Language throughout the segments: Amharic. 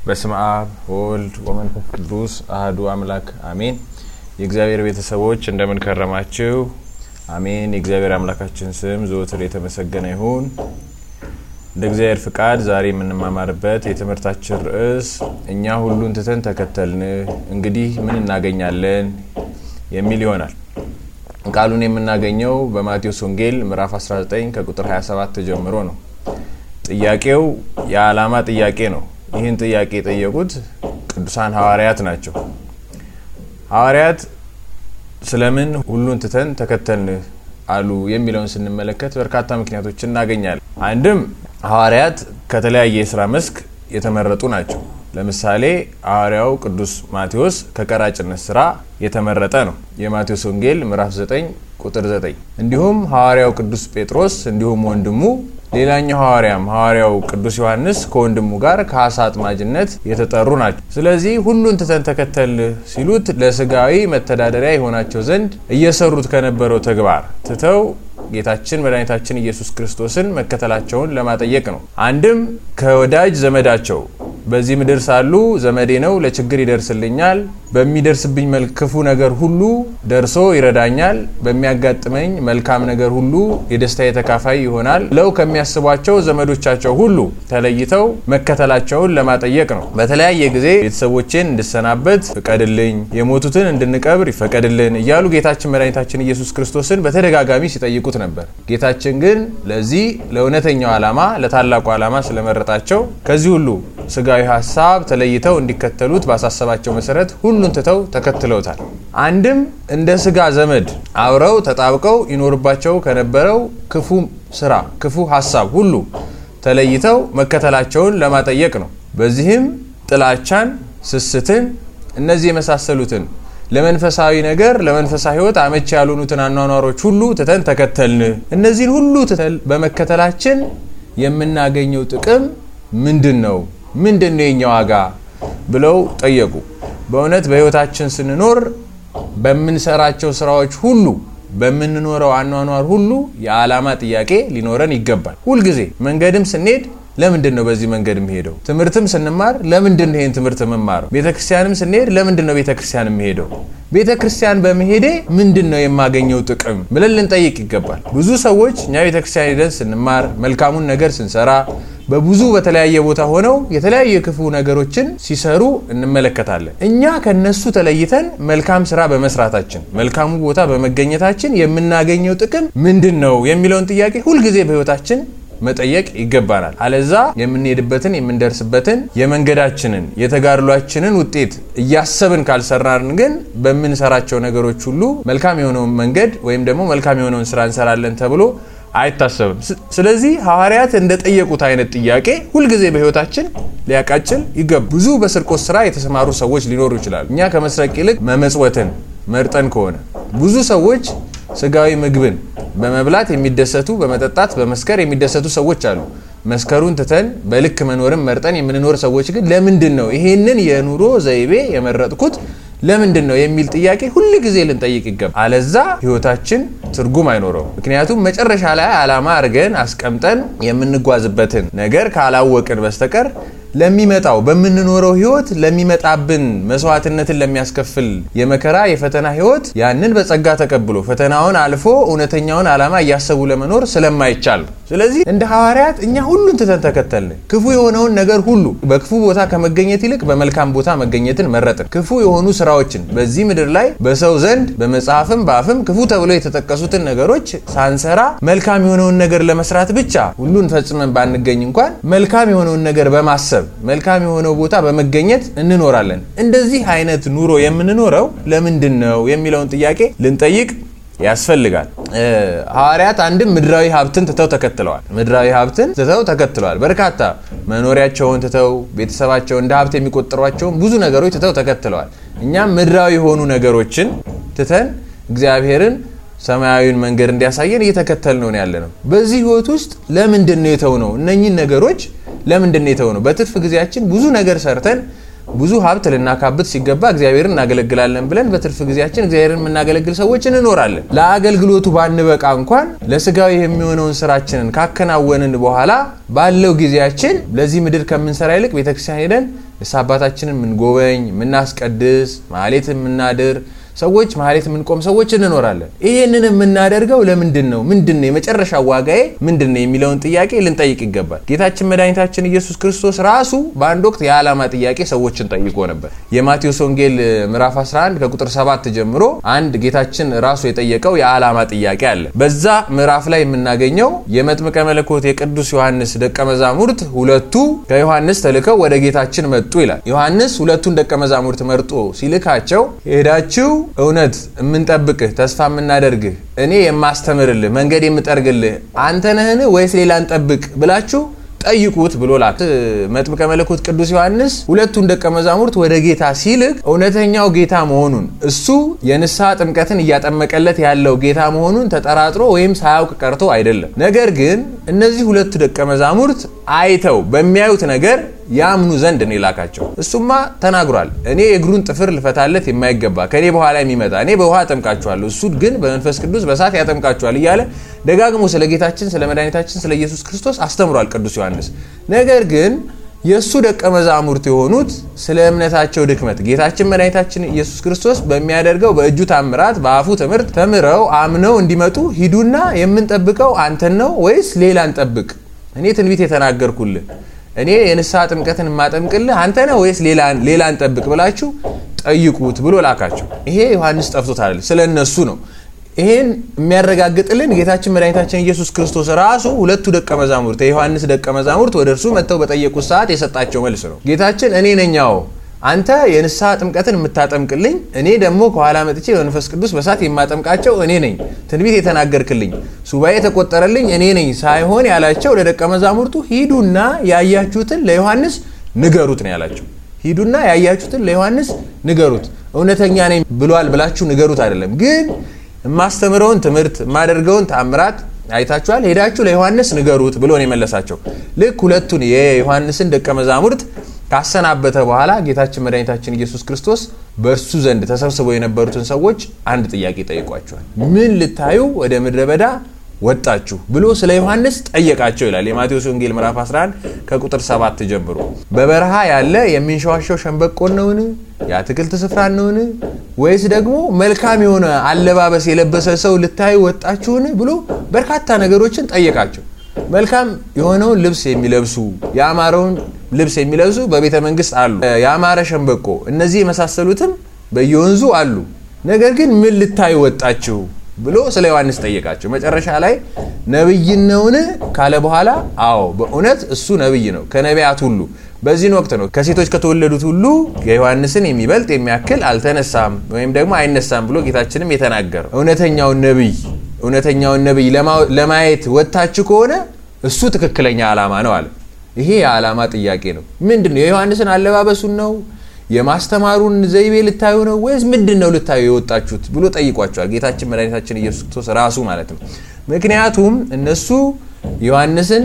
በስመ አብ ወወልድ ወመንፈስ ቅዱስ አህዱ አምላክ አሜን። የእግዚአብሔር ቤተሰቦች እንደምን ከረማችሁ? አሜን። የእግዚአብሔር አምላካችን ስም ዘወትር የተመሰገነ ይሁን። እንደ እግዚአብሔር ፍቃድ ዛሬ የምንማማርበት የትምህርታችን ርዕስ እኛ ሁሉን ትተን ተከተልን እንግዲህ ምን እናገኛለን የሚል ይሆናል። ቃሉን የምናገኘው በማቴዎስ ወንጌል ምዕራፍ 19 ከቁጥር 27 ጀምሮ ነው። ጥያቄው የዓላማ ጥያቄ ነው። ይህን ጥያቄ የጠየቁት ቅዱሳን ሐዋርያት ናቸው። ሐዋርያት ስለምን ሁሉን ትተን ተከተልን አሉ የሚለውን ስንመለከት በርካታ ምክንያቶችን እናገኛለን። አንድም ሐዋርያት ከተለያየ የስራ መስክ የተመረጡ ናቸው። ለምሳሌ ሐዋርያው ቅዱስ ማቴዎስ ከቀራጭነት ስራ የተመረጠ ነው። የማቴዎስ ወንጌል ምዕራፍ 9 ቁጥር 9። እንዲሁም ሐዋርያው ቅዱስ ጴጥሮስ እንዲሁም ወንድሙ ሌላኛው ሐዋርያም ሐዋርያው ቅዱስ ዮሐንስ ከወንድሙ ጋር ከአሳ አጥማጅነት የተጠሩ ናቸው። ስለዚህ ሁሉን ትተን ተከተል ሲሉት ለስጋዊ መተዳደሪያ የሆናቸው ዘንድ እየሰሩት ከነበረው ተግባር ትተው ጌታችን መድኃኒታችን ኢየሱስ ክርስቶስን መከተላቸውን ለማጠየቅ ነው። አንድም ከወዳጅ ዘመዳቸው በዚህ ምድር ሳሉ ዘመዴ ነው፣ ለችግር ይደርስልኛል፣ በሚደርስብኝ ክፉ ነገር ሁሉ ደርሶ ይረዳኛል፣ በሚያጋጥመኝ መልካም ነገር ሁሉ የደስታ ተካፋይ ይሆናል ብለው ከሚያስቧቸው ዘመዶቻቸው ሁሉ ተለይተው መከተላቸውን ለማጠየቅ ነው። በተለያየ ጊዜ ቤተሰቦቼን እንድሰናበት ፍቀድልኝ፣ የሞቱትን እንድንቀብር ይፈቀድልን እያሉ ጌታችን መድኃኒታችን ኢየሱስ ክርስቶስን በተደጋጋሚ ሲጠይቁት ነበር። ጌታችን ግን ለዚህ ለእውነተኛው ዓላማ ለታላቁ ዓላማ ስለመረጣቸው ከዚህ ሁሉ ስጋዊ ሀሳብ ተለይተው እንዲከተሉት ባሳሰባቸው መሰረት ሁሉን ትተው ተከትለውታል። አንድም እንደ ስጋ ዘመድ አብረው ተጣብቀው ይኖርባቸው ከነበረው ክፉ ስራ፣ ክፉ ሀሳብ ሁሉ ተለይተው መከተላቸውን ለማጠየቅ ነው። በዚህም ጥላቻን፣ ስስትን፣ እነዚህ የመሳሰሉትን ለመንፈሳዊ ነገር ለመንፈሳዊ ሕይወት አመቺ ያልሆኑትን አኗኗሮች ሁሉ ትተን ተከተልን። እነዚህን ሁሉ ትተን በመከተላችን የምናገኘው ጥቅም ምንድን ነው? ምንድን ነው የኛ ዋጋ ብለው ጠየቁ። በእውነት በሕይወታችን ስንኖር በምንሰራቸው ስራዎች ሁሉ በምንኖረው አኗኗር ሁሉ የዓላማ ጥያቄ ሊኖረን ይገባል። ሁልጊዜ መንገድም ስንሄድ ለምንድን ነው በዚህ መንገድ የምሄደው? ትምህርትም ስንማር ለምንድን ነው ይህን ትምህርት የምማረው? ቤተ ክርስቲያንም ስንሄድ ለምንድን ነው ቤተ ክርስቲያን የምሄደው? ቤተ ክርስቲያን በመሄዴ ምንድን ነው የማገኘው ጥቅም ብለን ልንጠይቅ ይገባል። ብዙ ሰዎች እኛ ቤተ ክርስቲያን ሄደን ስንማር መልካሙን ነገር ስንሰራ በብዙ በተለያየ ቦታ ሆነው የተለያዩ የክፉ ነገሮችን ሲሰሩ እንመለከታለን። እኛ ከነሱ ተለይተን መልካም ስራ በመስራታችን መልካሙ ቦታ በመገኘታችን የምናገኘው ጥቅም ምንድን ነው የሚለውን ጥያቄ ሁልጊዜ በሕይወታችን መጠየቅ ይገባናል። አለዛ የምንሄድበትን የምንደርስበትን የመንገዳችንን የተጋድሏችንን ውጤት እያሰብን ካልሰራን ግን በምንሰራቸው ነገሮች ሁሉ መልካም የሆነውን መንገድ ወይም ደግሞ መልካም የሆነውን ስራ እንሰራለን ተብሎ አይታሰብም። ስለዚህ ሐዋርያት እንደጠየቁት አይነት ጥያቄ ሁልጊዜ በሕይወታችን ሊያቃጭል ይገባ። ብዙ በስርቆት ስራ የተሰማሩ ሰዎች ሊኖሩ ይችላሉ። እኛ ከመስረቅ ይልቅ መመጽወትን መርጠን ከሆነ ብዙ ሰዎች ስጋዊ ምግብን በመብላት የሚደሰቱ በመጠጣት በመስከር የሚደሰቱ ሰዎች አሉ። መስከሩን ትተን በልክ መኖርን መርጠን የምንኖር ሰዎች ግን ለምንድን ነው ይሄንን የኑሮ ዘይቤ የመረጥኩት ለምንድን ነው የሚል ጥያቄ ሁል ጊዜ ልንጠይቅ ይገባል። አለዛ ህይወታችን ትርጉም አይኖረውም። ምክንያቱም መጨረሻ ላይ ዓላማ አድርገን አስቀምጠን የምንጓዝበትን ነገር ካላወቅን በስተቀር ለሚመጣው በምንኖረው ህይወት ለሚመጣብን መስዋዕትነትን ለሚያስከፍል የመከራ የፈተና ህይወት ያንን በጸጋ ተቀብሎ ፈተናውን አልፎ እውነተኛውን ዓላማ እያሰቡ ለመኖር ስለማይቻል ነው። ስለዚህ እንደ ሐዋርያት እኛ ሁሉን ትተን ተከተልን። ክፉ የሆነውን ነገር ሁሉ በክፉ ቦታ ከመገኘት ይልቅ በመልካም ቦታ መገኘትን መረጥን። ክፉ የሆኑ ስራዎችን በዚህ ምድር ላይ በሰው ዘንድ በመጽሐፍም በአፍም ክፉ ተብሎ የተጠቀሱትን ነገሮች ሳንሰራ መልካም የሆነውን ነገር ለመስራት ብቻ ሁሉን ፈጽመን ባንገኝ እንኳን መልካም የሆነውን ነገር በማሰብ መልካም የሆነው ቦታ በመገኘት እንኖራለን። እንደዚህ አይነት ኑሮ የምንኖረው ለምንድን ነው የሚለውን ጥያቄ ልንጠይቅ ያስፈልጋል። ሐዋርያት አንድም ምድራዊ ሀብትን ትተው ተከትለዋል። ምድራዊ ሀብትን ትተው ተከትለዋል። በርካታ መኖሪያቸውን ትተው ቤተሰባቸውን እንደ ሀብት የሚቆጠሯቸውን ብዙ ነገሮች ትተው ተከትለዋል። እኛም ምድራዊ የሆኑ ነገሮችን ትተን እግዚአብሔርን ሰማያዊን መንገድ እንዲያሳየን እየተከተል ነው ያለ ነው። በዚህ ህይወት ውስጥ ለምንድን ነው የተው ነው እነኚህን ነገሮች ለምንድን ነው የተው ነው? በትርፍ ጊዜያችን ብዙ ነገር ሰርተን ብዙ ሀብት ልናካብት ሲገባ እግዚአብሔርን እናገለግላለን ብለን በትርፍ ጊዜያችን እግዚአብሔርን የምናገለግል ሰዎች እንኖራለን። ለአገልግሎቱ ባንበቃ እንኳን ለስጋዊ የሚሆነውን ስራችንን ካከናወንን በኋላ ባለው ጊዜያችን ለዚህ ምድር ከምንሰራ ይልቅ ቤተክርስቲያን ሄደን ንስሐ አባታችንን የምንጎበኝ፣ የምናስቀድስ፣ ማህሌት የምናድር ሰዎች ማህሌት የምንቆም ሰዎች እንኖራለን። ይህንን የምናደርገው ለምንድን ነው? ምንድን ነው የመጨረሻ ዋጋዬ ምንድን ነው የሚለውን ጥያቄ ልንጠይቅ ይገባል። ጌታችን መድኃኒታችን ኢየሱስ ክርስቶስ ራሱ በአንድ ወቅት የዓላማ ጥያቄ ሰዎችን ጠይቆ ነበር። የማቴዎስ ወንጌል ምዕራፍ 11 ከቁጥር 7 ጀምሮ አንድ ጌታችን ራሱ የጠየቀው የዓላማ ጥያቄ አለ። በዛ ምዕራፍ ላይ የምናገኘው የመጥምቀ መለኮት የቅዱስ ዮሐንስ ደቀ መዛሙርት ሁለቱ ከዮሐንስ ተልከው ወደ ጌታችን መጡ ይላል። ዮሐንስ ሁለቱን ደቀ መዛሙርት መርጦ ሲልካቸው ሄዳችሁ እውነት የምንጠብቅህ ተስፋ የምናደርግህ እኔ የማስተምርልህ መንገድ የምጠርግልህ አንተ ነህን ወይስ ሌላ እንጠብቅ ብላችሁ ጠይቁት ብሎ ላክ። መጥምቀ መለኮት ቅዱስ ዮሐንስ ሁለቱን ደቀ መዛሙርት ወደ ጌታ ሲልክ እውነተኛው ጌታ መሆኑን እሱ የንስሐ ጥምቀትን እያጠመቀለት ያለው ጌታ መሆኑን ተጠራጥሮ ወይም ሳያውቅ ቀርቶ አይደለም። ነገር ግን እነዚህ ሁለቱ ደቀ መዛሙርት አይተው በሚያዩት ነገር ያምኑ ዘንድ ነው የላካቸው። እሱማ ተናግሯል። እኔ የእግሩን ጥፍር ልፈታለት የማይገባ ከኔ በኋላ የሚመጣ እኔ በውሃ አጠምቃችኋለሁ፣ እሱ ግን በመንፈስ ቅዱስ በእሳት ያጠምቃችኋል እያለ ደጋግሞ ስለ ጌታችን ስለ መድኃኒታችን ስለ ኢየሱስ ክርስቶስ አስተምሯል ቅዱስ ዮሐንስ። ነገር ግን የእሱ ደቀ መዛሙርት የሆኑት ስለ እምነታቸው ድክመት ጌታችን መድኃኒታችን ኢየሱስ ክርስቶስ በሚያደርገው በእጁ ታምራት በአፉ ትምህርት ተምረው አምነው እንዲመጡ ሂዱና የምንጠብቀው አንተን ነው ወይስ ሌላ እንጠብቅ? እኔ ትንቢት የተናገርኩልህ እኔ የንስሐ ጥምቀትን የማጠምቅልህ አንተ ነህ ወይስ ሌላ እንጠብቅ ብላችሁ ጠይቁት ብሎ ላካቸው። ይሄ ዮሐንስ ጠፍቶታል፣ ስለ እነሱ ነው። ይሄን የሚያረጋግጥልን ጌታችን መድኃኒታችን ኢየሱስ ክርስቶስ ራሱ ሁለቱ ደቀ መዛሙርት የዮሐንስ ደቀ መዛሙርት ወደ እርሱ መጥተው በጠየቁት ሰዓት የሰጣቸው መልስ ነው። ጌታችን እኔ ነኛው አንተ የንስሐ ጥምቀትን የምታጠምቅልኝ፣ እኔ ደግሞ ከኋላ መጥቼ በመንፈስ ቅዱስ በሳት የማጠምቃቸው እኔ ነኝ። ትንቢት የተናገርክልኝ፣ ሱባኤ የተቆጠረልኝ እኔ ነኝ ሳይሆን ያላቸው ለደቀ መዛሙርቱ ሂዱና ያያችሁትን ለዮሐንስ ንገሩት ነው ያላቸው። ሂዱና ያያችሁትን ለዮሐንስ ንገሩት። እውነተኛ ነኝ ብሏል ብላችሁ ንገሩት አይደለም ግን የማስተምረውን ትምህርት የማደርገውን ታምራት አይታችኋል፣ ሄዳችሁ ለዮሐንስ ንገሩት ብሎ ነው የመለሳቸው። ልክ ሁለቱን የዮሐንስን ደቀ መዛሙርት ካሰናበተ በኋላ ጌታችን መድኃኒታችን ኢየሱስ ክርስቶስ በእርሱ ዘንድ ተሰብስበው የነበሩትን ሰዎች አንድ ጥያቄ ጠይቋቸዋል። ምን ልታዩ ወደ ምድረ በዳ ወጣችሁ ብሎ ስለ ዮሐንስ ጠየቃቸው ይላል የማቴዎስ ወንጌል ምዕራፍ 11 ከቁጥር 7 ጀምሮ። በበረሃ ያለ የሚንሸዋሸው ሸንበቆን ነውን? የአትክልት ስፍራን ነውን? ወይስ ደግሞ መልካም የሆነ አለባበስ የለበሰ ሰው ልታዩ ወጣችሁን? ብሎ በርካታ ነገሮችን ጠየቃቸው። መልካም የሆነውን ልብስ የሚለብሱ ያማረውን ልብስ የሚለብሱ በቤተ መንግስት አሉ። ያማረ ሸንበቆ፣ እነዚህ የመሳሰሉትም በየወንዙ አሉ። ነገር ግን ምን ልታዩ ወጣችሁ ብሎ ስለ ዮሐንስ ጠየቃቸው። መጨረሻ ላይ ነብይን ነውን ካለ በኋላ አዎ በእውነት እሱ ነብይ ነው ከነቢያት ሁሉ በዚህን ወቅት ነው ከሴቶች ከተወለዱት ሁሉ የዮሐንስን የሚበልጥ የሚያክል አልተነሳም ወይም ደግሞ አይነሳም ብሎ ጌታችንም የተናገረው እውነተኛውን ነብይ እውነተኛውን ነብይ ለማየት ወጥታችሁ ከሆነ እሱ ትክክለኛ ዓላማ ነው አለ። ይሄ የዓላማ ጥያቄ ነው። ምንድን ነው? የዮሐንስን አለባበሱን ነው የማስተማሩን ዘይቤ ልታዩ ነው ወይስ ምንድን ነው ልታዩ የወጣችሁት ብሎ ጠይቋቸዋል። ጌታችን መድኃኒታችን ኢየሱስ ክርስቶስ ራሱ ማለት ነው። ምክንያቱም እነሱ ዮሐንስን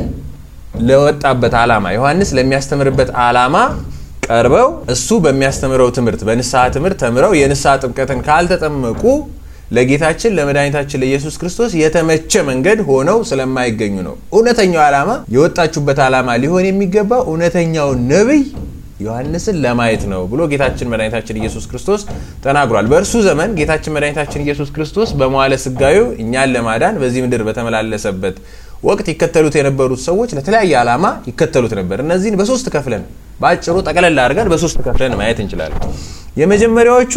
ለወጣበት ዓላማ ዮሐንስ ለሚያስተምርበት ዓላማ ቀርበው እሱ በሚያስተምረው ትምህርት በንስሐ ትምህርት ተምረው የንስሐ ጥምቀትን ካልተጠመቁ ለጌታችን ለመድኃኒታችን ለኢየሱስ ክርስቶስ የተመቸ መንገድ ሆነው ስለማይገኙ ነው። እውነተኛው ዓላማ የወጣችሁበት ዓላማ ሊሆን የሚገባው እውነተኛው ነቢይ ዮሐንስን ለማየት ነው ብሎ ጌታችን መድኃኒታችን ኢየሱስ ክርስቶስ ተናግሯል። በእርሱ ዘመን ጌታችን መድኃኒታችን ኢየሱስ ክርስቶስ በመዋለ ስጋዩ እኛን ለማዳን በዚህ ምድር በተመላለሰበት ወቅት ይከተሉት የነበሩት ሰዎች ለተለያየ ዓላማ ይከተሉት ነበር። እነዚህን በሶስት ከፍለን በአጭሩ ጠቅለል አድርገን በሶስት ከፍለን ማየት እንችላለን። የመጀመሪያዎቹ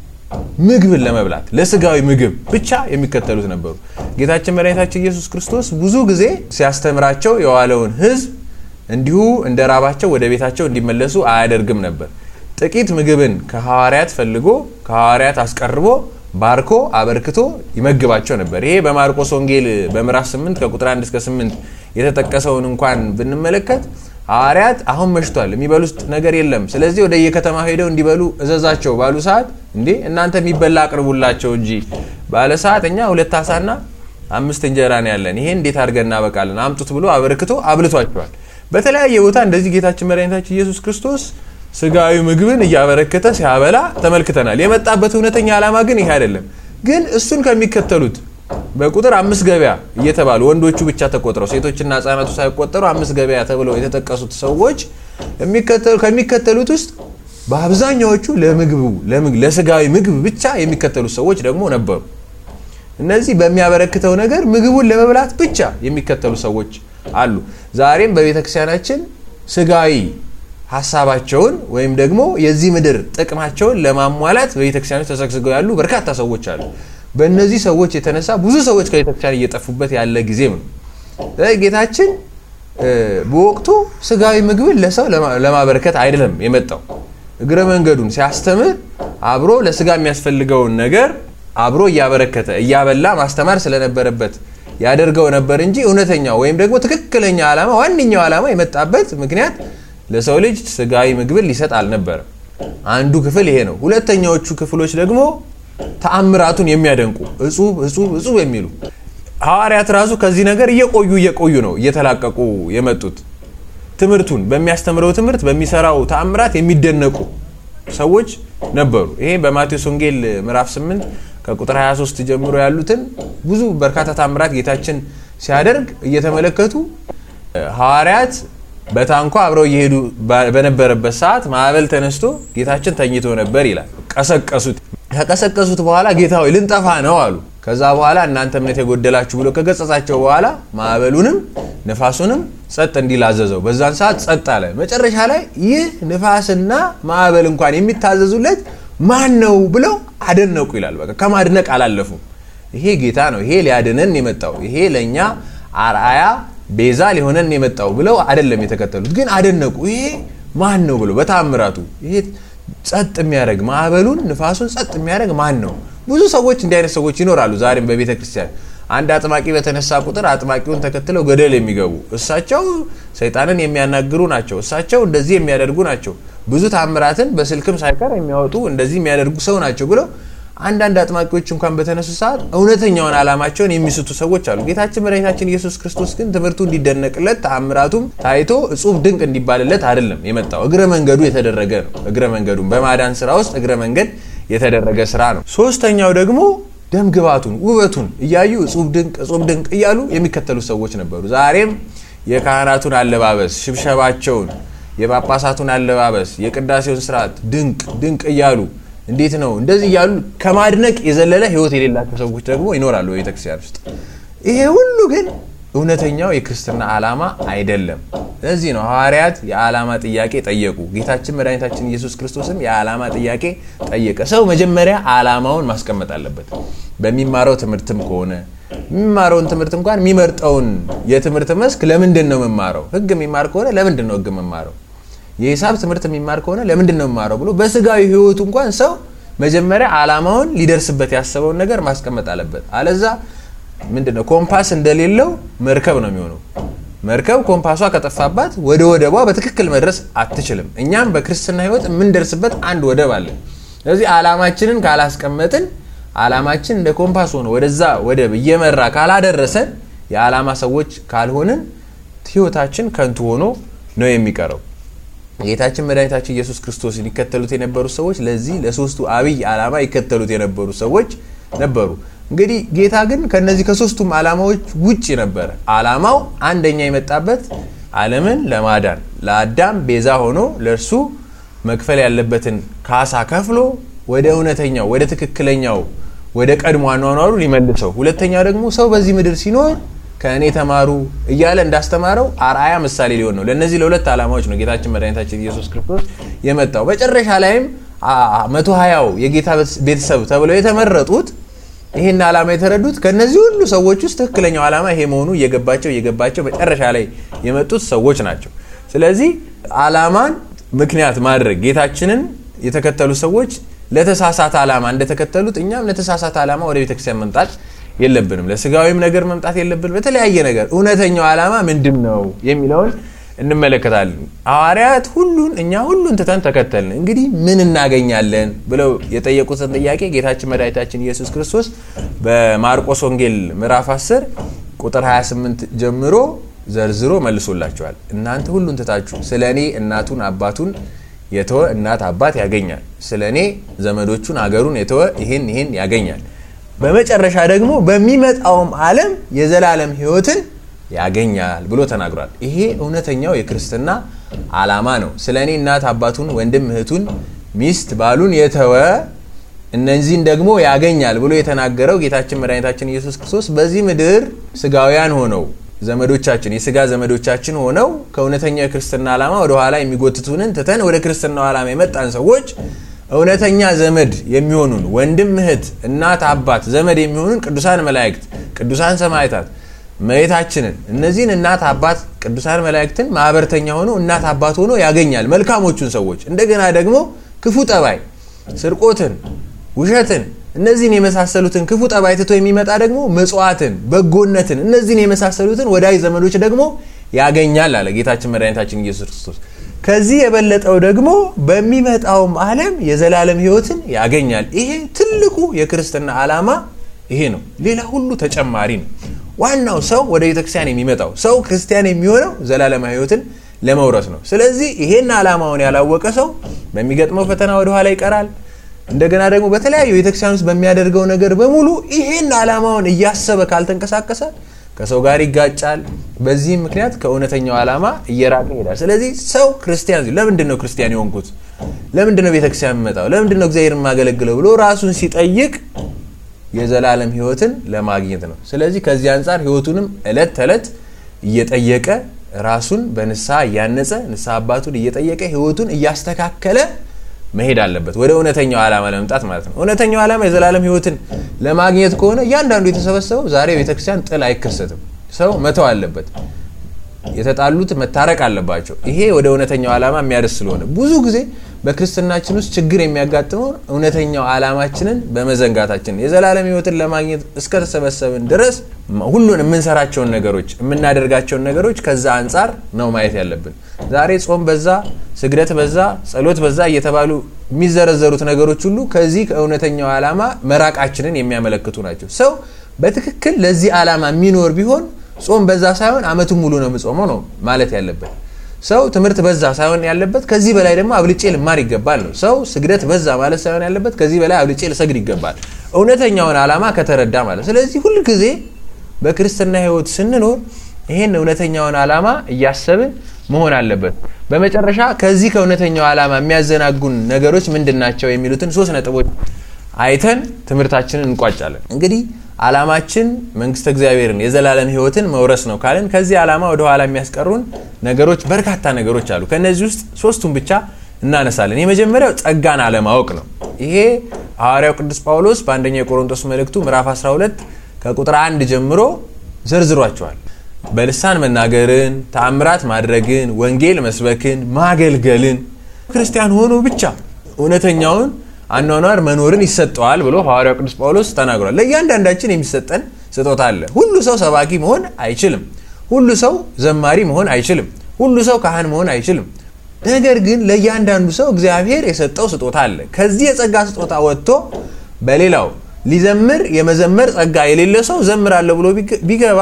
ምግብን ለመብላት ለስጋዊ ምግብ ብቻ የሚከተሉት ነበሩ። ጌታችን መድኃኒታችን ኢየሱስ ክርስቶስ ብዙ ጊዜ ሲያስተምራቸው የዋለውን ሕዝብ እንዲሁ እንደ ራባቸው ወደ ቤታቸው እንዲመለሱ አያደርግም ነበር። ጥቂት ምግብን ከሐዋርያት ፈልጎ ከሐዋርያት አስቀርቦ ባርኮ አበርክቶ ይመግባቸው ነበር። ይሄ በማርቆስ ወንጌል በምዕራፍ 8 ከቁጥር 1 እስከ 8 የተጠቀሰውን እንኳን ብንመለከት ሐዋርያት አሁን መሽቷል፣ የሚበሉት ነገር የለም፣ ስለዚህ ወደ የከተማ ሄደው እንዲበሉ እዘዛቸው ባሉ ሰዓት እንዴ እናንተ የሚበላ አቅርቡላቸው እንጂ ባለ ሰዓት እኛ ሁለት አሳና አምስት እንጀራ ነው ያለን፣ ይሄ እንዴት አድርገን እናበቃለን? አምጡት ብሎ አበርክቶ አብልቷቸዋል። በተለያየ ቦታ እንደዚህ ጌታችን መድኃኒታችን ኢየሱስ ክርስቶስ ስጋዊ ምግብን እያበረከተ ሲያበላ ተመልክተናል። የመጣበት እውነተኛ ዓላማ ግን ይሄ አይደለም። ግን እሱን ከሚከተሉት በቁጥር አምስት ገበያ እየተባሉ ወንዶቹ ብቻ ተቆጥረው ሴቶችና ህጻናቱ ሳይቆጠሩ አምስት ገበያ ተብለው የተጠቀሱት ሰዎች ከሚከተሉት ውስጥ በአብዛኛዎቹ ለምግቡ ለስጋዊ ምግብ ብቻ የሚከተሉት ሰዎች ደግሞ ነበሩ። እነዚህ በሚያበረክተው ነገር ምግቡን ለመብላት ብቻ የሚከተሉ ሰዎች አሉ። ዛሬም በቤተ ክርስቲያናችን ስጋዊ ሀሳባቸውን ወይም ደግሞ የዚህ ምድር ጥቅማቸውን ለማሟላት በቤተክርስቲያኖች ተሰግስገው ያሉ በርካታ ሰዎች አሉ። በእነዚህ ሰዎች የተነሳ ብዙ ሰዎች ከቤተክርስቲያን እየጠፉበት ያለ ጊዜም ነው። ጌታችን በወቅቱ ስጋዊ ምግብን ለሰው ለማበረከት አይደለም የመጣው። እግረ መንገዱን ሲያስተምር አብሮ ለስጋ የሚያስፈልገውን ነገር አብሮ እያበረከተ እያበላ ማስተማር ስለነበረበት ያደርገው ነበር እንጂ እውነተኛው ወይም ደግሞ ትክክለኛ ዓላማ ዋነኛው ዓላማ የመጣበት ምክንያት ለሰው ልጅ ስጋዊ ምግብን ሊሰጥ አልነበረም። አንዱ ክፍል ይሄ ነው። ሁለተኛዎቹ ክፍሎች ደግሞ ተአምራቱን የሚያደንቁ እጹብ እጹብ እጹብ የሚሉ ሐዋርያት ራሱ ከዚህ ነገር እየቆዩ እየቆዩ ነው እየተላቀቁ የመጡት። ትምህርቱን በሚያስተምረው ትምህርት በሚሰራው ተአምራት የሚደነቁ ሰዎች ነበሩ። ይሄ በማቴዎስ ወንጌል ምዕራፍ 8 ከቁጥር 23 ጀምሮ ያሉትን ብዙ በርካታ ተአምራት ጌታችን ሲያደርግ እየተመለከቱ ሐዋርያት በታንኳ አብረው እየሄዱ በነበረበት ሰዓት ማዕበል ተነስቶ ጌታችን ተኝቶ ነበር ይላል። ቀሰቀሱት። ከቀሰቀሱት በኋላ ጌታ ሆይ ልንጠፋ ነው አሉ። ከዛ በኋላ እናንተ እምነት የጎደላችሁ ብሎ ከገጸጻቸው በኋላ ማዕበሉንም ነፋሱንም ጸጥ እንዲል አዘዘው። በዛን ሰዓት ጸጥ አለ። መጨረሻ ላይ ይህ ንፋስና ማዕበል እንኳን የሚታዘዙለት ማን ነው ብለው አደነቁ ይላል። በቃ ከማድነቅ አላለፉም። ይሄ ጌታ ነው፣ ይሄ ሊያድነን የመጣው ይሄ ለእኛ አርአያ ቤዛ ሊሆነን የመጣው ብለው አይደለም የተከተሉት፣ ግን አደነቁ። ይሄ ማን ነው ብለው በታምራቱ ይሄ ጸጥ የሚያደርግ ማዕበሉን ንፋሱን ጸጥ የሚያደርግ ማን ነው? ብዙ ሰዎች እንዲህ አይነት ሰዎች ይኖራሉ ዛሬም በቤተ ክርስቲያን። አንድ አጥማቂ በተነሳ ቁጥር አጥማቂውን ተከትለው ገደል የሚገቡ እሳቸው ሰይጣንን የሚያናግሩ ናቸው፣ እሳቸው እንደዚህ የሚያደርጉ ናቸው፣ ብዙ ታምራትን በስልክም ሳይቀር የሚያወጡ እንደዚህ የሚያደርጉ ሰው ናቸው ብለው አንዳንድ አጥማቂዎች እንኳን በተነሱ ሰዓት እውነተኛውን ዓላማቸውን የሚስቱ ሰዎች አሉ። ጌታችን መድኃኒታችን ኢየሱስ ክርስቶስ ግን ትምህርቱ እንዲደነቅለት ተአምራቱም ታይቶ እጹብ ድንቅ እንዲባልለት አይደለም የመጣው። እግረ መንገዱ የተደረገ ነው። እግረ መንገዱን በማዳን ስራ ውስጥ እግረ መንገድ የተደረገ ስራ ነው። ሶስተኛው ደግሞ ደም ግባቱን ውበቱን እያዩ እጹብ ድንቅ እጹብ ድንቅ እያሉ የሚከተሉ ሰዎች ነበሩ። ዛሬም የካህናቱን አለባበስ፣ ሽብሸባቸውን፣ የጳጳሳቱን አለባበስ፣ የቅዳሴውን ስርዓት ድንቅ ድንቅ እያሉ እንዴት ነው እንደዚህ እያሉ ከማድነቅ የዘለለ ህይወት የሌላቸው ሰዎች ደግሞ ይኖራሉ በቤተክርስቲያን ውስጥ። ይሄ ሁሉ ግን እውነተኛው የክርስትና ዓላማ አይደለም። ለዚህ ነው ሐዋርያት የዓላማ ጥያቄ ጠየቁ። ጌታችን መድኃኒታችን ኢየሱስ ክርስቶስም የዓላማ ጥያቄ ጠየቀ። ሰው መጀመሪያ ዓላማውን ማስቀመጥ አለበት። በሚማረው ትምህርትም ከሆነ የሚማረውን ትምህርት እንኳን የሚመርጠውን የትምህርት መስክ ለምንድን ነው የምማረው? ህግ የሚማር ከሆነ ለምንድን ነው ህግ የምማረው? የሂሳብ ትምህርት የሚማር ከሆነ ለምንድን ነው የማረው ብሎ በስጋዊ ህይወቱ እንኳን ሰው መጀመሪያ ዓላማውን ሊደርስበት ያሰበውን ነገር ማስቀመጥ አለበት። አለዛ ምንድን ነው ኮምፓስ እንደሌለው መርከብ ነው የሚሆነው። መርከብ ኮምፓሷ ከጠፋባት ወደ ወደቧ በትክክል መድረስ አትችልም። እኛም በክርስትና ህይወት የምንደርስበት አንድ ወደብ አለ። ስለዚህ ዓላማችንን ካላስቀመጥን ዓላማችን እንደ ኮምፓስ ሆኖ ወደዛ ወደብ እየመራ ካላደረሰን የዓላማ ሰዎች ካልሆንን ህይወታችን ከንቱ ሆኖ ነው የሚቀረው። ጌታችን መድኃኒታችን ኢየሱስ ክርስቶስን ይከተሉት የነበሩ ሰዎች ለዚህ ለሶስቱ አብይ ዓላማ ይከተሉት የነበሩ ሰዎች ነበሩ። እንግዲህ ጌታ ግን ከነዚህ ከሶስቱም ዓላማዎች ውጭ ነበረ። ዓላማው አንደኛ የመጣበት ዓለምን ለማዳን ለአዳም ቤዛ ሆኖ ለእርሱ መክፈል ያለበትን ካሳ ከፍሎ ወደ እውነተኛው ወደ ትክክለኛው ወደ ቀድሞ አኗኗሩ ሊመልሰው፣ ሁለተኛው ደግሞ ሰው በዚህ ምድር ሲኖር ከእኔ ተማሩ እያለ እንዳስተማረው አርአያ ምሳሌ ሊሆን ነው። ለእነዚህ ለሁለት ዓላማዎች ነው ጌታችን መድኃኒታችን ኢየሱስ ክርስቶስ የመጣው። መጨረሻ ላይም መቶ ሀያው የጌታ ቤተሰብ ተብለው የተመረጡት ይህን ዓላማ የተረዱት ከእነዚህ ሁሉ ሰዎች ውስጥ ትክክለኛው ዓላማ ይሄ መሆኑ እየገባቸው እየገባቸው መጨረሻ ላይ የመጡት ሰዎች ናቸው። ስለዚህ ዓላማን ምክንያት ማድረግ ጌታችንን የተከተሉ ሰዎች ለተሳሳተ ዓላማ እንደተከተሉት እኛም ለተሳሳተ ዓላማ ወደ ቤተክርስቲያን መምጣት የለብንም። ለስጋዊም ነገር መምጣት የለብንም። በተለያየ ነገር እውነተኛው ዓላማ ምንድን ነው የሚለውን እንመለከታለን። ሐዋርያት ሁሉን እኛ ሁሉን ትተን ተከተልን፣ እንግዲህ ምን እናገኛለን ብለው የጠየቁትን ጥያቄ ጌታችን መድኃኒታችን ኢየሱስ ክርስቶስ በማርቆስ ወንጌል ምዕራፍ 10 ቁጥር 28 ጀምሮ ዘርዝሮ መልሶላቸዋል። እናንተ ሁሉን ትታችሁ ስለ እኔ እናቱን አባቱን የተወ እናት አባት ያገኛል። ስለ እኔ ዘመዶቹን አገሩን የተወ ይህን ይህን ያገኛል። በመጨረሻ ደግሞ በሚመጣውም ዓለም የዘላለም ሕይወትን ያገኛል ብሎ ተናግሯል። ይሄ እውነተኛው የክርስትና ዓላማ ነው። ስለ እኔ እናት አባቱን፣ ወንድም እህቱን፣ ሚስት ባሉን የተወ እነዚህን ደግሞ ያገኛል ብሎ የተናገረው ጌታችን መድኃኒታችን ኢየሱስ ክርስቶስ በዚህ ምድር ስጋውያን ሆነው ዘመዶቻችን የስጋ ዘመዶቻችን ሆነው ከእውነተኛው የክርስትና ዓላማ ወደ ኋላ የሚጎትቱንን ትተን ወደ ክርስትናው ዓላማ የመጣን ሰዎች እውነተኛ ዘመድ የሚሆኑን ወንድም እህት፣ እናት አባት ዘመድ የሚሆኑን ቅዱሳን መላእክት፣ ቅዱሳን ሰማዕታት መሬታችንን እነዚህን እናት አባት ቅዱሳን መላእክትን ማህበርተኛ ሆኖ እናት አባት ሆኖ ያገኛል መልካሞቹን ሰዎች። እንደገና ደግሞ ክፉ ጠባይ፣ ስርቆትን፣ ውሸትን እነዚህን የመሳሰሉትን ክፉ ጠባይ ትቶ የሚመጣ ደግሞ መጽዋዕትን፣ በጎነትን እነዚህን የመሳሰሉትን ወዳጅ ዘመዶች ደግሞ ያገኛል አለ ጌታችን መድኃኒታችን ኢየሱስ ክርስቶስ። ከዚህ የበለጠው ደግሞ በሚመጣውም ዓለም የዘላለም ሕይወትን ያገኛል። ይሄ ትልቁ የክርስትና ዓላማ ይሄ ነው። ሌላ ሁሉ ተጨማሪ ነው። ዋናው ሰው ወደ ቤተክርስቲያን የሚመጣው ሰው ክርስቲያን የሚሆነው ዘላለማዊ ሕይወትን ለመውረስ ነው። ስለዚህ ይሄን ዓላማውን ያላወቀ ሰው በሚገጥመው ፈተና ወደኋላ ይቀራል። እንደገና ደግሞ በተለያዩ ቤተክርስቲያን ውስጥ በሚያደርገው ነገር በሙሉ ይሄን ዓላማውን እያሰበ ካልተንቀሳቀሰ ከሰው ጋር ይጋጫል። በዚህም ምክንያት ከእውነተኛው ዓላማ እየራቀ ይሄዳል። ስለዚህ ሰው ክርስቲያን ለምንድን ነው ክርስቲያን የሆንኩት? ለምንድን ነው ቤተክርስቲያን የምመጣው? ለምንድን ነው እግዚአብሔር የማገለግለው ብሎ ራሱን ሲጠይቅ የዘላለም ሕይወትን ለማግኘት ነው። ስለዚህ ከዚህ አንጻር ሕይወቱንም እለት ተዕለት እየጠየቀ ራሱን በንስሐ እያነጸ ንስሐ አባቱን እየጠየቀ ሕይወቱን እያስተካከለ መሄድ አለበት ወደ እውነተኛው ዓላማ ለመምጣት ማለት ነው። እውነተኛው ዓላማ የዘላለም ሕይወትን ለማግኘት ከሆነ እያንዳንዱ የተሰበሰበው ዛሬ ቤተክርስቲያን ጥል አይከሰትም። ሰው መተው አለበት። የተጣሉት መታረቅ አለባቸው። ይሄ ወደ እውነተኛው ዓላማ የሚያደርስ ስለሆነ ብዙ ጊዜ በክርስትናችን ውስጥ ችግር የሚያጋጥመው እውነተኛው ዓላማችንን በመዘንጋታችን የዘላለም ሕይወትን ለማግኘት እስከተሰበሰብን ድረስ ሁሉን የምንሰራቸውን ነገሮች የምናደርጋቸውን ነገሮች ከዛ አንጻር ነው ማየት ያለብን። ዛሬ ጾም በዛ፣ ስግደት በዛ፣ ጸሎት በዛ እየተባሉ የሚዘረዘሩት ነገሮች ሁሉ ከዚህ ከእውነተኛው ዓላማ መራቃችንን የሚያመለክቱ ናቸው። ሰው በትክክል ለዚህ ዓላማ የሚኖር ቢሆን ጾም በዛ ሳይሆን ዓመቱን ሙሉ ነው የምጾመው ነው ማለት ያለበት። ሰው ትምህርት በዛ ሳይሆን ያለበት ከዚህ በላይ ደግሞ አብልጬ ልማር ይገባል ነው። ሰው ስግደት በዛ ማለት ሳይሆን ያለበት ከዚህ በላይ አብልጬ ልሰግድ ይገባል፣ እውነተኛውን ዓላማ ከተረዳ ማለት። ስለዚህ ሁልጊዜ በክርስትና ሕይወት ስንኖር ይህን እውነተኛውን ዓላማ እያሰብን መሆን አለበት። በመጨረሻ ከዚህ ከእውነተኛው ዓላማ የሚያዘናጉን ነገሮች ምንድን ናቸው የሚሉትን ሶስት ነጥቦች አይተን ትምህርታችንን እንቋጫለን። እንግዲህ ዓላማችን መንግስተ እግዚአብሔርን የዘላለም ሕይወትን መውረስ ነው ካልን ከዚህ ዓላማ ወደ ኋላ የሚያስቀሩን ነገሮች በርካታ ነገሮች አሉ። ከእነዚህ ውስጥ ሶስቱን ብቻ እናነሳለን። የመጀመሪያው ጸጋን አለማወቅ ነው። ይሄ ሐዋርያው ቅዱስ ጳውሎስ በአንደኛው የቆሮንቶስ መልእክቱ ምዕራፍ 12 ከቁጥር አንድ ጀምሮ ዘርዝሯቸዋል። በልሳን መናገርን፣ ተአምራት ማድረግን፣ ወንጌል መስበክን፣ ማገልገልን ክርስቲያን ሆኖ ብቻ እውነተኛውን አኗኗር መኖርን ይሰጠዋል ብሎ ሐዋርያው ቅዱስ ጳውሎስ ተናግሯል። ለእያንዳንዳችን የሚሰጠን ስጦታ አለ። ሁሉ ሰው ሰባኪ መሆን አይችልም። ሁሉ ሰው ዘማሪ መሆን አይችልም። ሁሉ ሰው ካህን መሆን አይችልም። ነገር ግን ለእያንዳንዱ ሰው እግዚአብሔር የሰጠው ስጦታ አለ። ከዚህ የጸጋ ስጦታ ወጥቶ በሌላው ሊዘምር የመዘመር ጸጋ የሌለ ሰው ዘምራለሁ ብሎ ቢገባ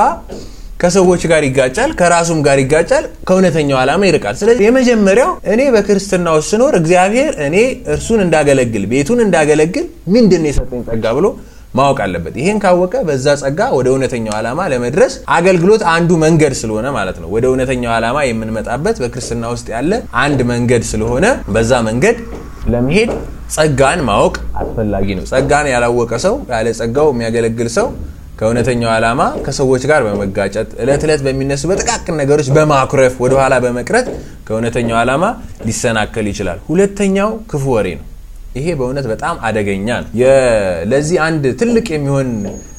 ከሰዎች ጋር ይጋጫል፣ ከራሱም ጋር ይጋጫል፣ ከእውነተኛው ዓላማ ይርቃል። ስለዚህ የመጀመሪያው እኔ በክርስትና ውስጥ ስኖር እግዚአብሔር እኔ እርሱን እንዳገለግል ቤቱን እንዳገለግል ምንድን ነው የሰጠኝ ጸጋ ብሎ ማወቅ አለበት። ይሄን ካወቀ በዛ ጸጋ ወደ እውነተኛው ዓላማ ለመድረስ አገልግሎት አንዱ መንገድ ስለሆነ ማለት ነው። ወደ እውነተኛው ዓላማ የምንመጣበት በክርስትና ውስጥ ያለ አንድ መንገድ ስለሆነ በዛ መንገድ ለመሄድ ጸጋን ማወቅ አስፈላጊ ነው። ጸጋን ያላወቀ ሰው ያለ ጸጋው የሚያገለግል ሰው ከእውነተኛው ዓላማ ከሰዎች ጋር በመጋጨት እለት ዕለት በሚነሱ በጥቃቅን ነገሮች በማኩረፍ ወደኋላ በመቅረት ከእውነተኛው ዓላማ ሊሰናከል ይችላል። ሁለተኛው ክፉ ወሬ ነው። ይሄ በእውነት በጣም አደገኛ ነው። ለዚህ አንድ ትልቅ የሚሆን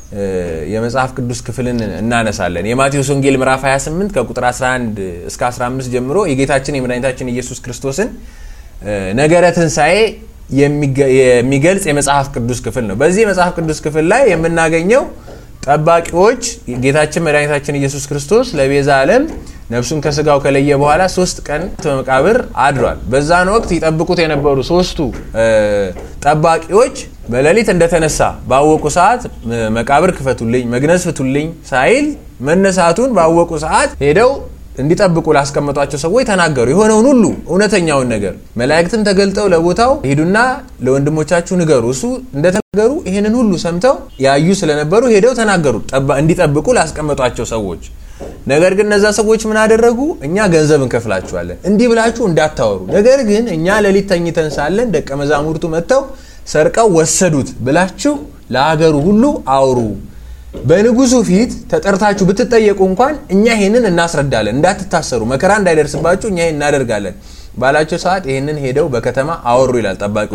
የመጽሐፍ ቅዱስ ክፍልን እናነሳለን። የማቴዎስ ወንጌል ምዕራፍ 28 ከቁጥር 11 እስከ 15 ጀምሮ የጌታችን የመድኃኒታችን ኢየሱስ ክርስቶስን ነገረ ትንሣኤ የሚገልጽ የመጽሐፍ ቅዱስ ክፍል ነው። በዚህ የመጽሐፍ ቅዱስ ክፍል ላይ የምናገኘው ጠባቂዎች ጌታችን መድኃኒታችን ኢየሱስ ክርስቶስ ለቤዛ ዓለም ነፍሱን ከስጋው ከለየ በኋላ ሶስት ቀን በመቃብር አድሯል። በዛን ወቅት ይጠብቁት የነበሩ ሶስቱ ጠባቂዎች በሌሊት እንደተነሳ ባወቁ ሰዓት መቃብር ክፈቱልኝ፣ መግነዝ ፍቱልኝ ሳይል መነሳቱን ባወቁ ሰዓት ሄደው እንዲጠብቁ ላስቀመጧቸው ሰዎች ተናገሩ። የሆነውን ሁሉ እውነተኛውን ነገር መላእክትም ተገልጠው ለቦታው ሂዱና ለወንድሞቻችሁ ንገሩ። እሱ እንደተናገሩ ይህንን ሁሉ ሰምተው ያዩ ስለነበሩ ሄደው ተናገሩ፣ እንዲጠብቁ ላስቀመጧቸው ሰዎች። ነገር ግን እነዛ ሰዎች ምን አደረጉ? እኛ ገንዘብ እንከፍላችኋለን፣ እንዲህ ብላችሁ እንዳታወሩ፣ ነገር ግን እኛ ሌሊት ተኝተን ሳለን ደቀ መዛሙርቱ መጥተው ሰርቀው ወሰዱት ብላችሁ ለሀገሩ ሁሉ አውሩ በንጉሱ ፊት ተጠርታችሁ ብትጠየቁ እንኳን እኛ ይህንን እናስረዳለን፣ እንዳትታሰሩ፣ መከራ እንዳይደርስባችሁ እኛ ይህን እናደርጋለን ባላቸው ሰዓት ይህንን ሄደው በከተማ አወሩ ይላል።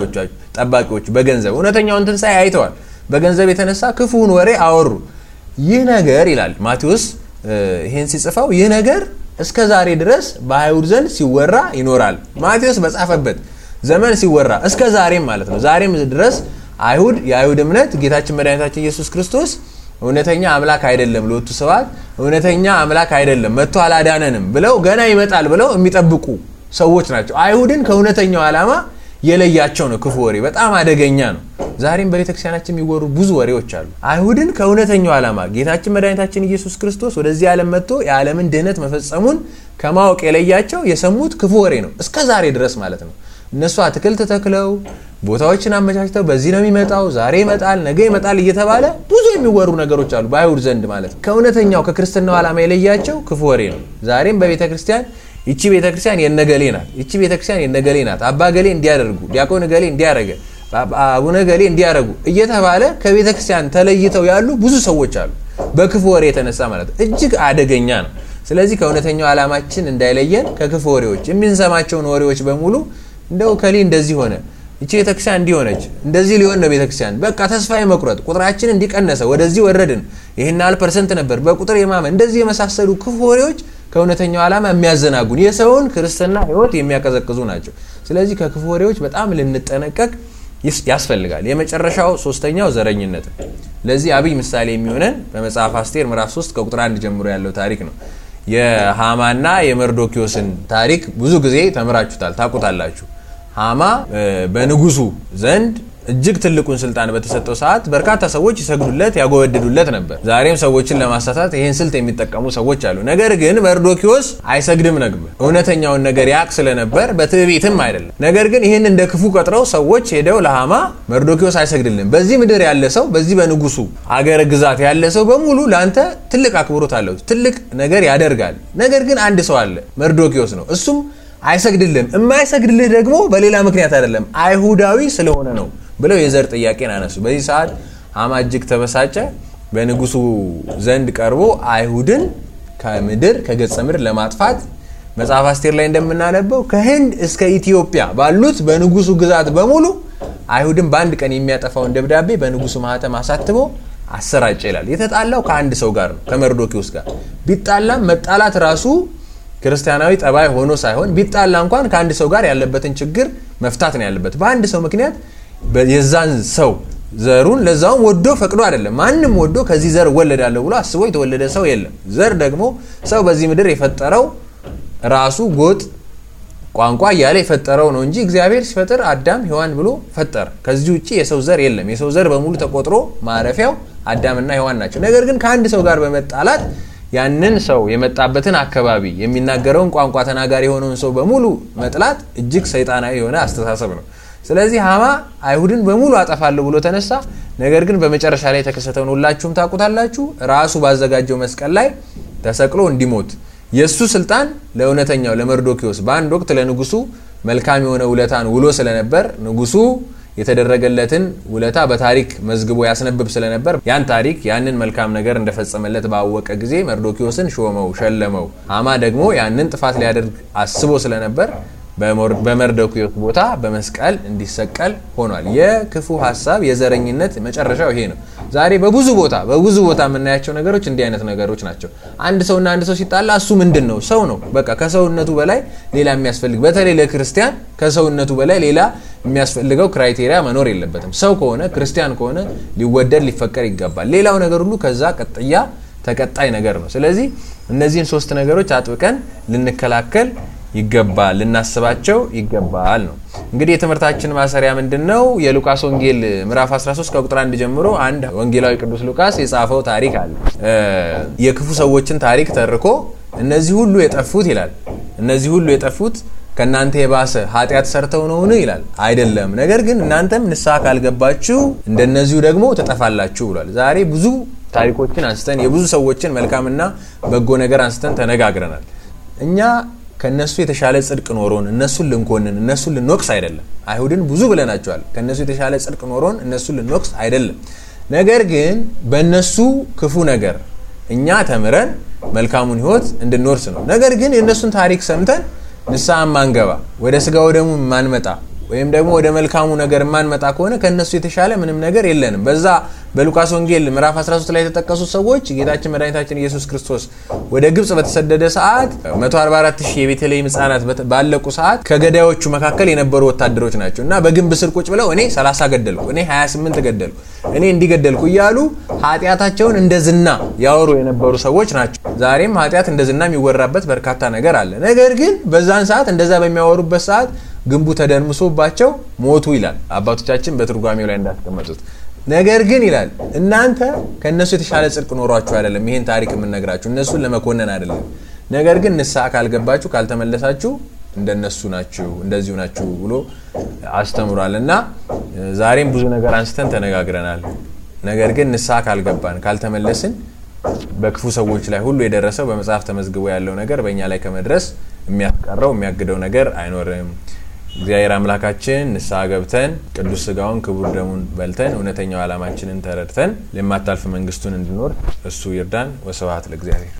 ጠባቂዎቹ በገንዘብ እውነተኛውን ትንሣኤ አይተዋል። በገንዘብ የተነሳ ክፉውን ወሬ አወሩ። ይህ ነገር ይላል ማቴዎስ ይህን ሲጽፈው፣ ይህ ነገር እስከ ዛሬ ድረስ በአይሁድ ዘንድ ሲወራ ይኖራል። ማቴዎስ በጻፈበት ዘመን ሲወራ እስከ ዛሬም ማለት ነው። ዛሬም ድረስ አይሁድ የአይሁድ እምነት ጌታችን መድኃኒታችን ኢየሱስ ክርስቶስ እውነተኛ አምላክ አይደለም፣ ሎቱ ስብሐት እውነተኛ አምላክ አይደለም፣ መጥቶ አላዳነንም ብለው ገና ይመጣል ብለው የሚጠብቁ ሰዎች ናቸው። አይሁድን ከእውነተኛው ዓላማ የለያቸው ነው። ክፉ ወሬ በጣም አደገኛ ነው። ዛሬም በቤተክርስቲያናችን የሚወሩ ብዙ ወሬዎች አሉ። አይሁድን ከእውነተኛው ዓላማ ጌታችን መድኃኒታችን ኢየሱስ ክርስቶስ ወደዚህ ዓለም መጥቶ የዓለምን ድህነት መፈጸሙን ከማወቅ የለያቸው የሰሙት ክፉ ወሬ ነው፣ እስከ ዛሬ ድረስ ማለት ነው። እነሱ አትክልት ተክለው ቦታዎችን አመቻችተው በዚህ ነው የሚመጣው፣ ዛሬ ይመጣል፣ ነገ ይመጣል እየተባለ ብዙ የሚወሩ ነገሮች አሉ በአይሁድ ዘንድ ማለት ነው። ከእውነተኛው ከክርስትናው ዓላማ የለያቸው ክፉ ወሬ ነው። ዛሬም በቤተ ክርስቲያን ይቺ ቤተ ክርስቲያን የነገሌ ናት፣ ይቺ ቤተ ክርስቲያን የነገሌ ናት፣ አባ ገሌ እንዲያደርጉ፣ ዲያቆን ገሌ እንዲያደረገ፣ አቡነ ገሌ እንዲያደረጉ እየተባለ ከቤተ ክርስቲያን ተለይተው ያሉ ብዙ ሰዎች አሉ። በክፉ ወሬ የተነሳ ማለት ነው። እጅግ አደገኛ ነው። ስለዚህ ከእውነተኛው ዓላማችን እንዳይለየን ከክፉ ወሬዎች የምንሰማቸውን ወሬዎች በሙሉ እንደው ከሌ እንደዚህ ሆነ ይቺ ቤተክርስቲያን እንዲሆነች እንደዚህ ሊሆን ነው ቤተክርስቲያን በቃ ተስፋ የመቁረጥ ቁጥራችን እንዲቀነሰ ወደዚህ ወረድን ይህን ያህል ፐርሰንት ነበር በቁጥር የማመን እንደዚህ የመሳሰሉ ክፉ ወሬዎች ከእውነተኛው ዓላማ የሚያዘናጉን የሰውን ክርስትና ሕይወት የሚያቀዘቅዙ ናቸው። ስለዚህ ከክፉ ወሬዎች በጣም ልንጠነቀቅ ያስፈልጋል። የመጨረሻው ሶስተኛው ዘረኝነት ነው። ለዚህ አብይ ምሳሌ የሚሆነን በመጽሐፍ አስቴር ምዕራፍ 3 ከቁጥር አንድ ጀምሮ ያለው ታሪክ ነው። የሃማና የመርዶኪዮስን ታሪክ ብዙ ጊዜ ተምራችሁታል፣ ታውቁታላችሁ። ሃማ በንጉሱ ዘንድ እጅግ ትልቁን ስልጣን በተሰጠው ሰዓት በርካታ ሰዎች ይሰግዱለት ያጎበድዱለት ነበር። ዛሬም ሰዎችን ለማሳሳት ይህን ስልት የሚጠቀሙ ሰዎች አሉ። ነገር ግን መርዶኪዎስ አይሰግድም ነበር። እውነተኛውን ነገር ያቅ ስለነበር በትዕቢትም አይደለም። ነገር ግን ይህን እንደ ክፉ ቀጥረው ሰዎች ሄደው ለሃማ መርዶኪዎስ አይሰግድልም፣ በዚህ ምድር ያለ ሰው፣ በዚህ በንጉሱ አገር ግዛት ያለ ሰው በሙሉ ለአንተ ትልቅ አክብሮት አለው፣ ትልቅ ነገር ያደርጋል። ነገር ግን አንድ ሰው አለ፣ መርዶኪዎስ ነው። እሱም አይሰግድልም። የማይሰግድልህ ደግሞ በሌላ ምክንያት አይደለም፣ አይሁዳዊ ስለሆነ ነው ብለው የዘር ጥያቄን አነሱ። በዚህ ሰዓት ሃማ እጅግ ተበሳጨ። በንጉሱ ዘንድ ቀርቦ አይሁድን ከምድር ከገጸ ምድር ለማጥፋት መጽሐፍ አስቴር ላይ እንደምናነበው ከህንድ እስከ ኢትዮጵያ ባሉት በንጉሱ ግዛት በሙሉ አይሁድን በአንድ ቀን የሚያጠፋውን ደብዳቤ በንጉሱ ማህተም አሳትሞ አሰራጨ ይላል። የተጣላው ከአንድ ሰው ጋር ነው፣ ከመርዶኪዎስ ጋር ቢጣላም መጣላት ራሱ ክርስቲያናዊ ጠባይ ሆኖ ሳይሆን ቢጣላ እንኳን ከአንድ ሰው ጋር ያለበትን ችግር መፍታት ነው ያለበት። በአንድ ሰው ምክንያት የዛን ሰው ዘሩን ለዛውም ወዶ ፈቅዶ አይደለም። ማንም ወዶ ከዚህ ዘር እወለዳለሁ ብሎ አስቦ የተወለደ ሰው የለም። ዘር ደግሞ ሰው በዚህ ምድር የፈጠረው ራሱ ጎጥ፣ ቋንቋ እያለ የፈጠረው ነው እንጂ እግዚአብሔር ሲፈጥር አዳም ሔዋን ብሎ ፈጠረ። ከዚህ ውጭ የሰው ዘር የለም። የሰው ዘር በሙሉ ተቆጥሮ ማረፊያው አዳምና ሔዋን ናቸው። ነገር ግን ከአንድ ሰው ጋር በመጣላት ያንን ሰው የመጣበትን አካባቢ የሚናገረውን ቋንቋ ተናጋሪ የሆነውን ሰው በሙሉ መጥላት እጅግ ሰይጣናዊ የሆነ አስተሳሰብ ነው። ስለዚህ ሃማ አይሁድን በሙሉ አጠፋለሁ ብሎ ተነሳ። ነገር ግን በመጨረሻ ላይ የተከሰተውን ሁላችሁም ታውቁታላችሁ። ራሱ ባዘጋጀው መስቀል ላይ ተሰቅሎ እንዲሞት የእሱ ስልጣን ለእውነተኛው ለመርዶኪዎስ በአንድ ወቅት ለንጉሱ መልካም የሆነ ውለታን ውሎ ስለነበር ንጉሱ የተደረገለትን ውለታ በታሪክ መዝግቦ ያስነብብ ስለነበር ያን ታሪክ ያንን መልካም ነገር እንደፈጸመለት ባወቀ ጊዜ መርዶኪዎስን ሾመው፣ ሸለመው። ሃማ ደግሞ ያንን ጥፋት ሊያደርግ አስቦ ስለነበር በመርዶኪዎስ ቦታ በመስቀል እንዲሰቀል ሆኗል። የክፉ ሀሳብ የዘረኝነት መጨረሻው ይሄ ነው። ዛሬ በብዙ ቦታ በብዙ ቦታ የምናያቸው ነገሮች እንዲህ አይነት ነገሮች ናቸው። አንድ ሰውና አንድ ሰው ሲጣላ እሱ ምንድን ነው? ሰው ነው። በቃ ከሰውነቱ በላይ ሌላ የሚያስፈልግ በተለይ ለክርስቲያን ከሰውነቱ በላይ ሌላ የሚያስፈልገው ክራይቴሪያ መኖር የለበትም። ሰው ከሆነ ክርስቲያን ከሆነ ሊወደድ ሊፈቀር ይገባል። ሌላው ነገር ሁሉ ከዛ ቀጥያ ተቀጣይ ነገር ነው። ስለዚህ እነዚህን ሶስት ነገሮች አጥብቀን ልንከላከል ይገባል ልናስባቸው ይገባል ነው። እንግዲህ የትምህርታችን ማሰሪያ ምንድን ነው? የሉቃስ ወንጌል ምዕራፍ 13 ከቁጥር 1 ጀምሮ አንድ ወንጌላዊ ቅዱስ ሉቃስ የጻፈው ታሪክ አለ። የክፉ ሰዎችን ታሪክ ተርኮ እነዚህ ሁሉ የጠፉት ይላል እነዚህ ሁሉ የጠፉት ከእናንተ የባሰ ኃጢአት ሰርተው ነውን ይላል አይደለም ነገር ግን እናንተም ንስሐ ካልገባችሁ እንደነዚሁ ደግሞ ትጠፋላችሁ ብሏል ዛሬ ብዙ ታሪኮችን አንስተን የብዙ ሰዎችን መልካምና በጎ ነገር አንስተን ተነጋግረናል እኛ ከነሱ የተሻለ ጽድቅ ኖሮን እነሱን ልንኮንን እነሱን ልንወቅስ አይደለም አይሁድን ብዙ ብለናቸዋል ከነሱ የተሻለ ጽድቅ ኖሮን እነሱን ልንወቅስ አይደለም ነገር ግን በእነሱ ክፉ ነገር እኛ ተምረን መልካሙን ህይወት እንድንወርስ ነው ነገር ግን የእነሱን ታሪክ ሰምተን ንስሐ ማንገባ ወደ ስጋው ደግሞ ማንመጣ ወይም ደግሞ ወደ መልካሙ ነገር የማንመጣ ከሆነ ከእነሱ የተሻለ ምንም ነገር የለንም በዛ በሉቃስ ወንጌል ምዕራፍ 13 ላይ የተጠቀሱት ሰዎች ጌታችን መድኃኒታችን ኢየሱስ ክርስቶስ ወደ ግብፅ በተሰደደ ሰዓት 144 ሺህ የቤተልሔም ህጻናት ባለቁ ሰዓት ከገዳዮቹ መካከል የነበሩ ወታደሮች ናቸው እና በግንብ ስር ቁጭ ብለው እኔ 30 ገደልኩ እኔ 28 ገደልኩ እኔ እንዲገደልኩ እያሉ ኃጢአታቸውን እንደ ዝና ያወሩ የነበሩ ሰዎች ናቸው ዛሬም ኃጢአት እንደ ዝና የሚወራበት በርካታ ነገር አለ ነገር ግን በዛን ሰዓት እንደዛ በሚያወሩበት ሰዓት ግንቡ ተደርምሶባቸው ሞቱ ይላል አባቶቻችን በትርጓሜው ላይ እንዳስቀመጡት ነገር ግን ይላል እናንተ ከእነሱ የተሻለ ጽድቅ ኖሯችሁ አይደለም ይሄን ታሪክ የምነግራችሁ እነሱን ለመኮነን አይደለም ነገር ግን ንስሐ ካልገባችሁ ካልተመለሳችሁ እንደነሱ ናችሁ እንደዚሁ ናችሁ ብሎ አስተምሯል እና ዛሬም ብዙ ነገር አንስተን ተነጋግረናል ነገር ግን ንስሐ ካልገባን ካልተመለስን በክፉ ሰዎች ላይ ሁሉ የደረሰው በመጽሐፍ ተመዝግቦ ያለው ነገር በእኛ ላይ ከመድረስ የሚያስቀረው የሚያግደው ነገር አይኖርም እግዚአብሔር አምላካችን ንስሐ ገብተን ቅዱስ ስጋውን ክቡር ደሙን በልተን እውነተኛው ዓላማችንን ተረድተን ለማታልፍ መንግስቱን እንድኖር እሱ ይርዳን ወስብሐት ለእግዚአብሔር